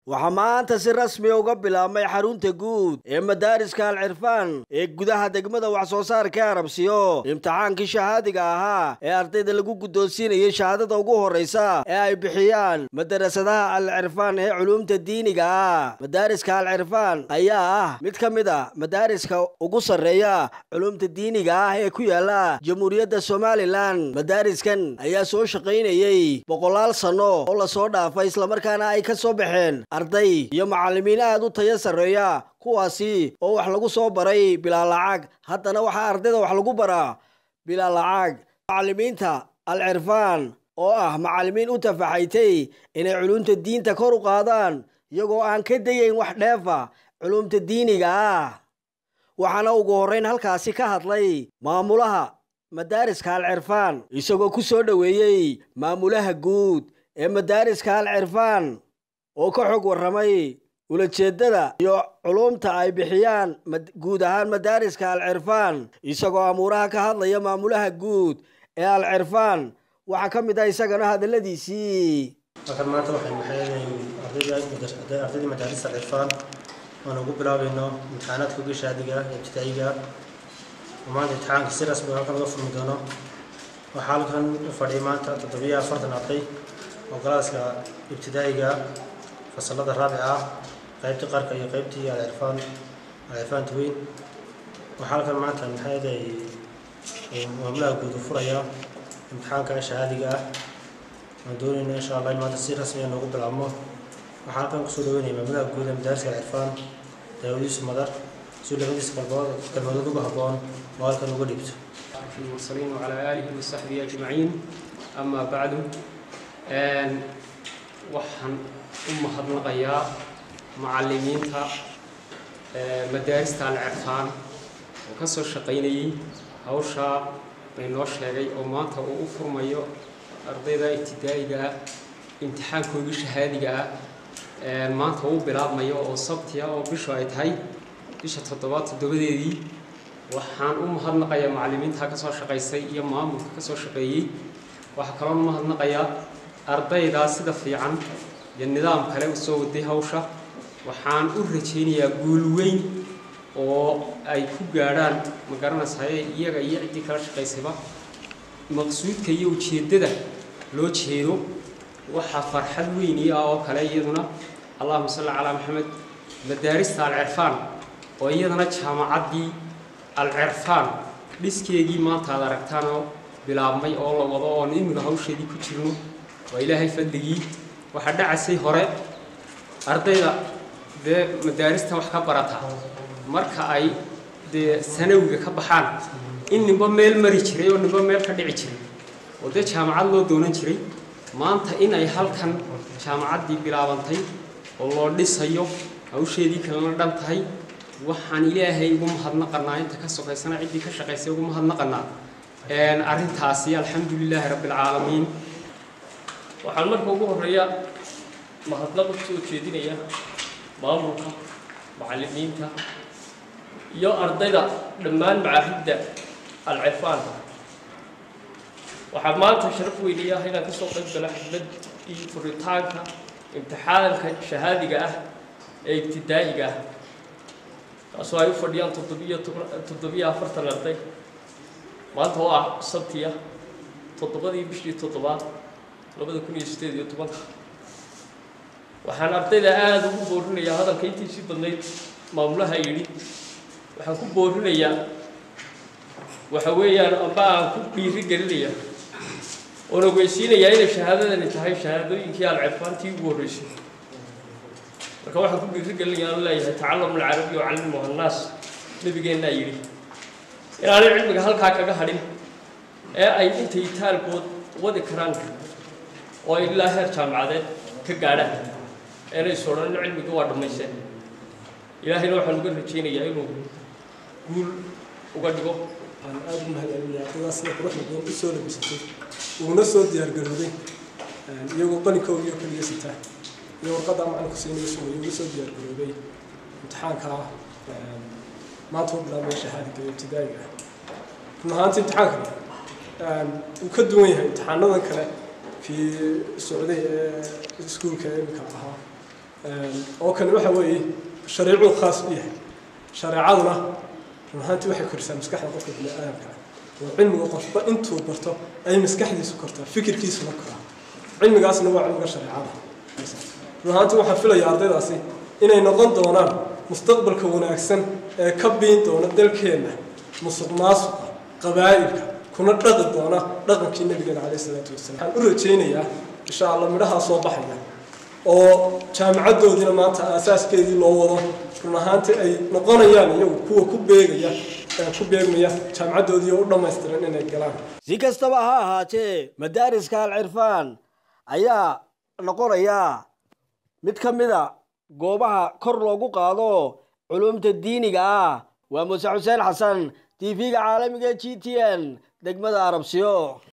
waxaa maanta si rasmi uga bilaabmay xarunta guud ee madaariska alcirfaan ee gudaha degmada wax soo saarka arabsiyo imtixaankii shahaadiga ahaa ee ardayda lagu guddoonsiinayay shahaadada ugu horraysa ee ay bixiyaan madarasadaha alcirfaan ee culuumta diiniga ah madaariska alcirfaan ayaa ah mid ka mid a madaariska ugu sarreeya culuumta diiniga ah ee ku yaala jamhuuriyadda somalilan madaariskan ayaa soo shaqaynayey boqolaal sanno oo lasoo dhaafay islamarkaana ay ka soo baxeen arday iyo macallimiin aad u tayo sarreeya kuwaasi oo wax lagu soo baray bilaa lacag haddana waxaa ardayda wax lagu baraa bilaa lacag macallimiinta alcirfaan oo ah macallimiin u tafaxaytay inay culumta diinta kor u qaadaan iyagoo aan ka dayayn wax dheefa culumta diiniga ah waxaana ugu horrayn halkaasi ka hadlay maamulaha madaariska alcirfaan isagoo ku soo dhoweeyey maamulaha guud ee madaariska alcirfaan oo ka xog warramay ulajeeddada iyo culumta ay bixiyaan guud ahaan madaariska alcirfaan isagoo amuuraha ka hadlaya maamulaha guud ee alcirfaan waxaa ka mid ah isagana hadalladiisii halkan maanta waxaynu maxay ardaydii madaarista alcirfaan oan ugu bilaabayno imtixaanaadka uga shaadiga ee ibtidaa'iga oo maanta imtixaanka si rasmi halkan uga furmi doono waxaa halkan u fadhiyay maanta toddobiyo afartan arday oo galaaska ibtidaa'iga fasalada raabica ah qaybtii qarka iyo qaybtii alcirfaan alcirfaanta weyn waxaa halkan maanta maxayday maamulaha guud u furaya imtixaanka shahaadiga ah waan doonayna insha allah in maanta si rasmiya noogu bilaabmo waxaa halkan kusoo dhaweynaya maamulaha guud ee madaariska alcirfaan daawadiisu madar si labadiisa kalbood kalmadood uga habboon oo halkan uga dhigto المرسلين وعلى آله وصحبه أجمعين أما بعد waxaan u mahadnaqayaa macallimiinta madaarista alcirfaan oo ka soo shaqaynayay hawshaa baynoo sheegay oo maanta uu u furmayo ardayda ibtidaa'iga ah imtixaankoogii shahaadiga ah maanta uu bilaabmayo oo sabtiya oo bishu ay tahay bisha toddobaad toddobadeedii waxaan u mahadnaqayaa macallimiinta ka soo shaqaysay iyo maamulka ka soo shaqeeyey waxaa kaloo u mahadnaqayaa ardaydaa sida fiican iyo nidaam kale u soo waday hawsha waxaan u rajaynayaa guul weyn oo ay ku gaadhaan ma garanaysaye iyaga iyo ciddii kala shaqaysayba maqsuudka iyo ujeeddada loo jeedo waxaa farxad weyn ii ah oo kale iyaduna allahuma salli calaa maxamed madaarista alcirfaan oo iyadana jaamacaddii alcirfaan dhiskeegii maanta aad aragtaanoo bilaabmay oo la wado oon imika hawsheedii ku jirno waa ilaahay fadligii waxaa dhacasay hore ardayda dee madaarista wax ka barata marka ay dee sanawiga ka baxaan in ninba meel mari jiray oo ninba meel ka dhici jiray oo dee jaamacad loo doonan jiray maanta in ay halkan jaamacaddii bilaabantay oo loo dhisayo hawsheedii kalena dhan tahay waxaan ilaahay ugu mahadnaqanaa inta ka sokaysana ciddii ka shaqaysay ugu mahadnaqanaa arrintaasi alxamdu lilaahi rabbi alcaalamiin waxaan marka ugu horreeya mahadnaq u soo jeedinaya maamulka macallimiinta iyo ardayda dhammaan macaahidda alcirfaanka waxaa maanta sharaf weyniya ah inaan kasoo qayb gala xaflad iyo furitaanka imtixaanka shahaadiga ah ee ibtidaa'iga ah kaasoo ay u fadhiyaan toddobiyo toddobiyo afartan arday maanta oo ah sabtiya toddobadii bishii toddobaad labada kun iyo sideed iyo tobanka waxaan ardayda aada ugu boorinayaa hadalka intiisii badnayd maamulaha yidhi waxaan ku boorinayaa waxa weeyaan amba aan ku dhiiri gelinayaa oon ogeysiinayaa inay shahaadadani tahay shahaadooyinkii alcirfaantii ugu horreysay marka waxaan ku dhiiri gelinayaa aan leeyahay tacallamu alcarabi wa callimuha annaas nabigeennaa yidhi inaanay cilmiga halkaa kaga hadhin ee ay intay taalkood wadi karaan oo ay ilaa heer jaamacadeed ka gaadhaan eenay is odhanin cilmiga waa dhammaysteen ilaahayna waxaan uga rajaynayaa inuu guul uga dhigo waxaan aada u mahadcelinayaa ardaydaas sida quruxda badan u soo labisatay uguna soo diyaargarowday iyagoo qalinkoodii oo keliya sitaa iyo warqadda macalinka siinaya sugaya uga soo diyaargarowday imtixaanka maanta u bilaabaya shahaadiga iyo ibtidaa'iga run ahaanta imtixaankan uu ka duwan yahay imtixaanadan kale في السعودية سكول كإمك أها oo kani waxa weeye shareecuu khaas u yahay shareecaduna run ahaantii waxay korisaa maskaxda qofka bini aadamka oo cilmiga qofba intuu barto ay maskaxdiisu kortaa fikirkiisuna koraa cilmigaasna waa cilmiga shareecada run ahaantii waxaan filayaa ardaydaasi inay noqon doonaan mustaqbalka wanaagsan ee ka biin doona dalkeenna musuq maasuqa qabaa'ilka kuna dhaqi doona dhaqankii nabigeena caleyhi salaatu wasalaam waxaan u rajaynayaa insha allah midhahaa soo baxaya oo jaamacaddoodiina maanta aasaaskeedii loo wado run ahaantii ay noqonayaan iyagu kuwa ku beegaya ku beegmaya jaamacaddoodii oo u dhammaystiran inay galaan si kastaba ha ahaatee madaariska alcirfaan ayaa noqonaya mid ka mida goobaha kor loogu qaado culumta diiniga ah waa muuse xuseen xasan t v-ga caalamiga g t n degmada arabsiyo